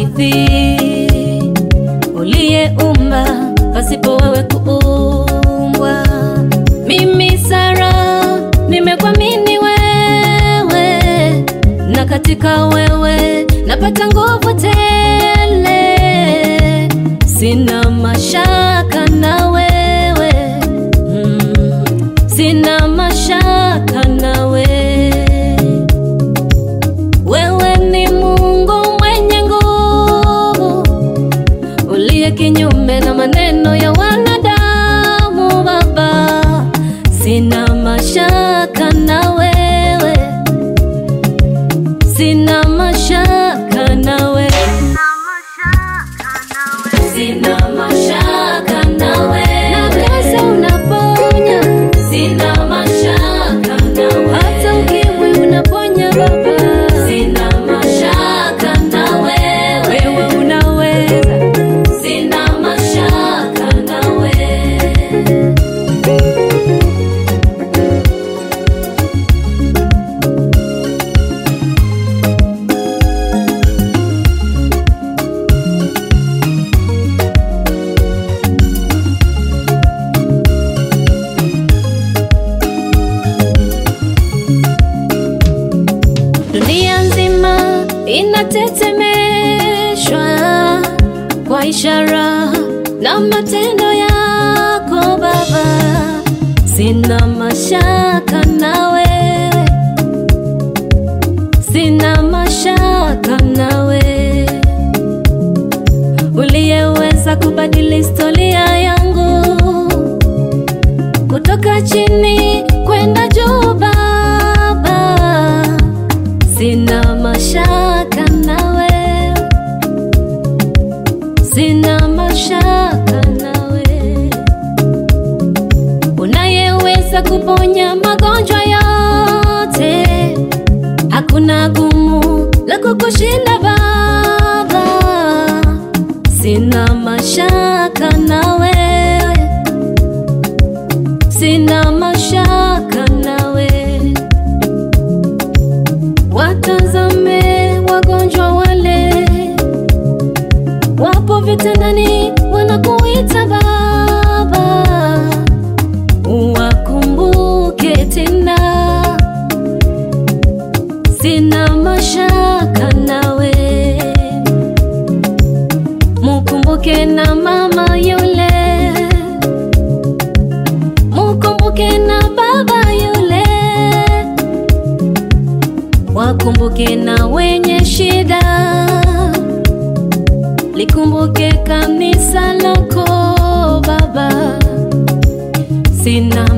ardhi uliyeumba pasipo wewe kuumbwa. Mimi Sara nimekuamini wewe, na katika wewe napata nguvu tele, sina mashaka na wewe mm, sina mashaka na wewe. Wewe ni Mungu mwenye nguvu, uliye kinyume na maneno ya wanadamu. Baba, sina mashaka na wewe, sina mashaka na wewe, sina mashaka na wewe. Na pesa unaponya, sina mashaka na wewe. Hata ukimwi unaponya Baba, sina mashaka na wewe. Wewe unaweza, sina mashaka na wewe. Dunia nzima inatetemeshwa kwa ishara na matendo yako Baba, sina mashaka na wewe, sina mashaka na wewe, uliyeweza kubadili historia yangu kutoka chini kwenda juu Baba, sina mashaka na wewe, sina mashaka na wewe, unayeweza kuponya magonjwa yote, hakuna gumu la kukushinda Baba, sina mashaka na wewe, sina mashaka nawe. Watazame wagonjwa wale wapo vitandani, wanakuita Baba, uwakumbuke tena. Sina mashaka nawe, mukumbuke na mama yule mukumbuke na baba yule, wakumbuke na wenye shida, likumbuke kanisa lako Baba, sina